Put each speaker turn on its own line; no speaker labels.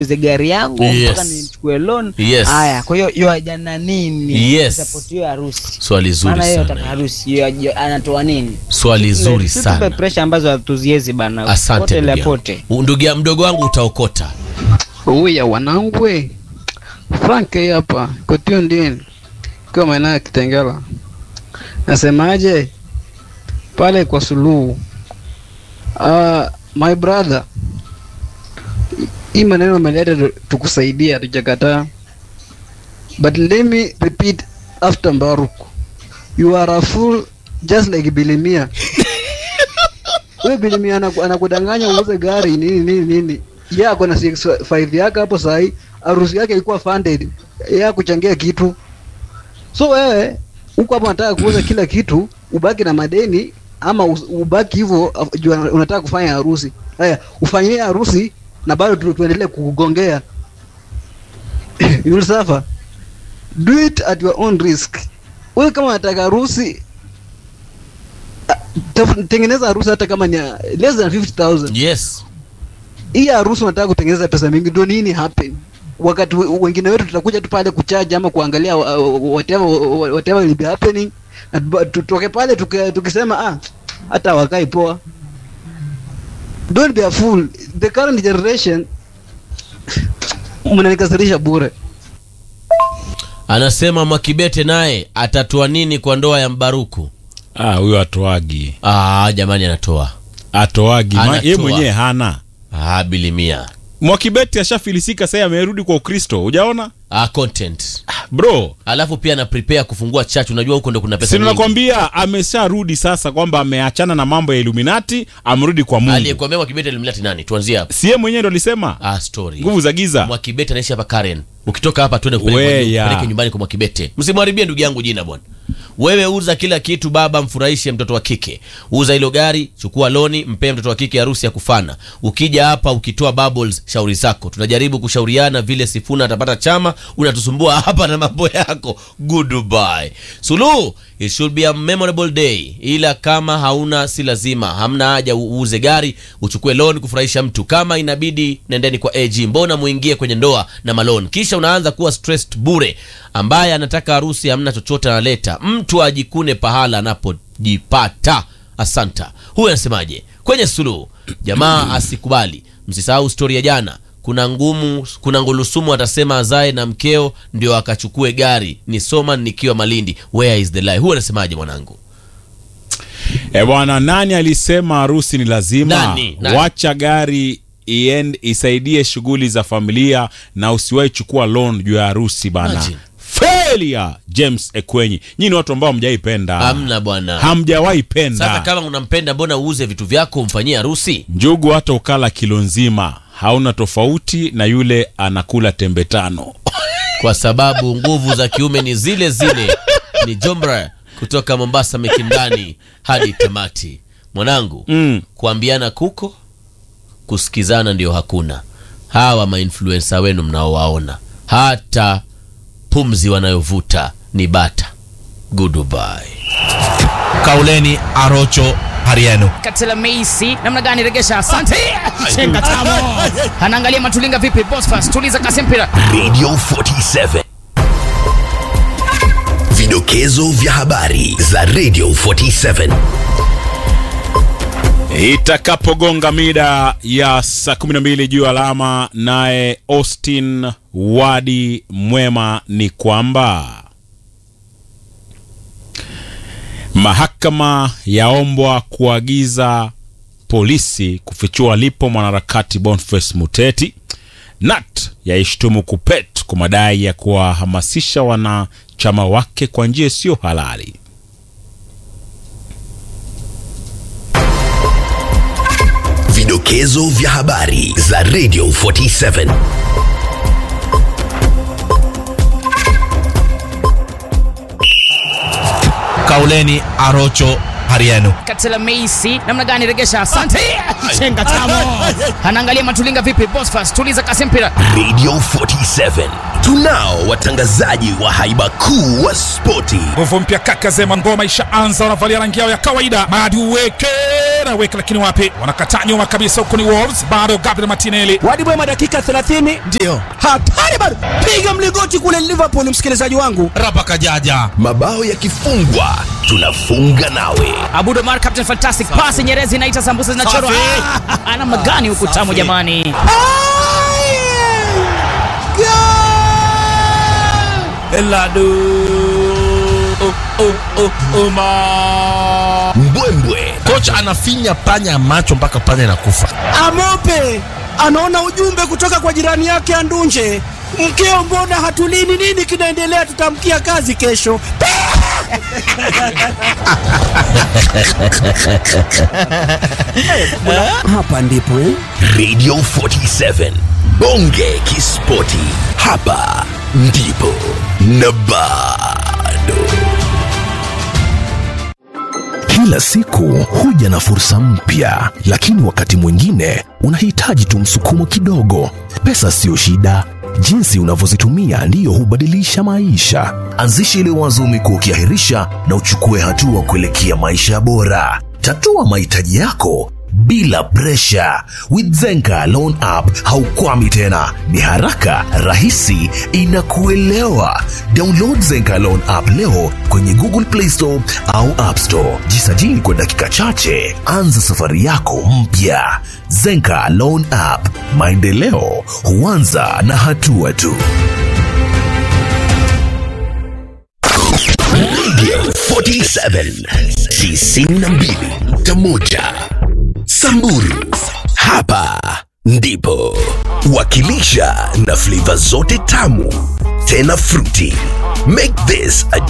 niuze gari yangu
Yes.
mpaka nichukue loan
Yes.
haya kwa hiyo yoajana nini
Yes.
support hiyo harusi
swali zuri
maana yeye
sana
ataka harusi hiyo aje- anatoa nini
swali zuri
Tusipe
sana
pressure ambazo hatuziezi bana
asante
Pote
ndugu
la
yangu.
pote
ndugu ya- mdogo wangu utaokota
Uya wanangu we. Frank hii hapa kotio ndini kwa maeneo ya Kitengela. Nasemaje pale kwa Suluhu. Uh, my brother, hii maneno umeleta tu- tukusaidia, tujakataa. But let me repeat after Mbaruk. You are a fool just like Bilimia. Wewe Bilimia anaku- anakudanganya uuze gari nini nini nini. Yeye ako na 65 yake hapo sahi, harusi yake ilikuwa funded. Yeye akuchangia kitu. So wewe huko hapo unataka kuuza kila kitu, ubaki na madeni ama us- ubaki hivyo af- juu unataka kufanya harusi. Haya, ufanyie harusi na bado tu, tuendelee kukugongea. you will suffer. Do it at your own risk. Wewe kama unataka harusi ah, taf- tengeneza harusi hata kama ni ya less than 50000
yes
hii harusi unataka kutengeneza pesa mingi, ndio nini happen? Wakati we- wengine wetu tutakuja tu pale kuchaja ama kuangalia uh, uh, whatever uh, whatever will be happening, na tuba- tutoke pale tuki- tukisema ah, hata wakai poa. Don't be a fool. The current generation mnanikasirisha bure.
anasema mwakibete naye atatoa nini kwa ndoa ya mbaruku
Ah, huyo atoagi
ah, jamani anatoa
atoagi Ma-
Anatoa.
ye mwenyewe hana
ah, bilimia
mwakibeti ashafilisika sasa amerudi kwa ukristo hujaona
ah, content
bro
alafu pia ana prepare kufungua church unajua huko ndo kuna pesa
si
nyingi
nakwambia amesharudi sasa kwamba ameachana na mambo ya iluminati amerudi kwa mungu
aliyekuambia mwakibete alimleti nani tuanzie hapo
siye mwenyewe ndo alisema
ah, story
nguvu za giza
mwakibete anaishi hapa karen ukitoka hapa twende kupeleke kwa-
Weya.
kupeleke nyumbani kwa mwakibete msimharibie ndugu yangu jina bwana wewe uza kila kitu baba mfurahishe mtoto wa kike uza hilo gari chukua loni mpee mtoto wa kike harusi ya kufana ukija hapa ukitoa bubbles shauri zako tunajaribu kushauriana vile sifuna atapata chama unatusumbua hapa na mambo yako goodbye suluhu it should be a memorable day ila kama hauna si lazima hamna haja uuze gari uchukue loan kufurahisha mtu kama inabidi nendeni kwa ag mbona muingie kwenye ndoa na malon kisha unaanza kuwa stressed bure ambaye anataka harusi hamna chochote analeta mtu ajikune pahala anapojipata asanta huyu anasemaje kwenye suluhu jamaa asikubali msisahau stori ya jana kuna ngumu kuna ngulusumu atasema azae na mkeo ndio akachukue gari ni soma nikiwa malindi where is the lie huyu anasemaje mwanangu
e bwana nani alisema harusi ni lazima
Nani? Nani?
wacha gari iend, isaidie shughuli za familia na usiwahi chukua loan juu ya harusi bana
Imagine.
failure james ekwenyi nyinyi ni watu ambao hamjaipenda
hamna bwana
hamjawahi
sasa
penda
kama unampenda mbona uuze vitu vyako umfanyie harusi
njugu hata ukala kilo nzima hauna tofauti na yule anakula tembe tano
kwa sababu nguvu za kiume ni zile zile ni jombra kutoka mombasa mikindani hadi tamati mwanangu
mm.
kuambiana kuko kusikizana ndio hakuna hawa mainfluensa wenu mnaowaona hata pumzi wanayovuta ni bata goodbye
kauleni arocho hariano
Katela Meisi namna gani regesha? Asante. Chenga tamo. Anaangalia Matulinga vipi? Bosfas tuliza kasi mpira.
radio 47 vidokezo vya habari za radio 47
itakapogonga mida ya saa 12 juu alama naye austin wadi mwema ni kwamba mahakama yaombwa kuagiza polisi kufichua alipo mwanaharakati boniface muteti nat yaishtumu kupet kwa madai ya kuwahamasisha wanachama wake kwa njia isiyo halali
vidokezo vya habari za radio 47 kauleni arocho hariano
Katela Meisi namna gani regesha? Asante. Chenga tamo. Anaangalia Matulinga vipi? Bosfas tuliza kasi mpira.
radio 47 tunao watangazaji wa haiba kuu wa spoti
nguvu mpya kaka zema ngoma ishaanza wanavalia rangi yao ya kawaida madi uweke Torreira weka lakini wapi, wanakataa nyuma kabisa, huku ni Wolves, bado Gabriel Martinelli
Wadi Bwema dakika 30 ndio hatari bado, piga mlingoti kule Liverpool, msikilizaji wangu.
rapa kajaja
Mabao yakifungwa tunafunga nawe.
Abud Omar captain fantastic pass Nyerezi inaita sambusa zinachorwa.
Safi.
Ah, Namna gani huku tamu jamani.
Eladu oh, oh, oh, Omar.
Mbwembwe
Kocha anafinya panya macho mpaka panya inakufa.
Amope anaona ujumbe kutoka kwa jirani yake Andunje, mkeo, mbona hatulini? Nini kinaendelea? Tutamkia kazi kesho. Hapa ndipo eh?
Radio 47 Bonge Kispoti, hapa ndipo na bado. Kila siku huja na fursa mpya, lakini wakati mwingine unahitaji tu msukumo kidogo. Pesa siyo shida, jinsi unavyozitumia ndiyo hubadilisha maisha. Anzisha ile wazo umekuwa ukiahirisha na uchukue hatua kuelekea maisha bora. Tatua mahitaji yako bila presha. With Zenka Loan App haukwami tena, ni haraka, rahisi, inakuelewa. Download Zenka Loan App leo kwenye Google Play Store au App Store. Jisajili kwa dakika chache, anza safari yako mpya. Zenka Loan App, maendeleo huanza na hatua tu. Radio 47 92.1 Samburu, hapa ndipo wakilisha na flavor zote tamu tena fruity. Make this a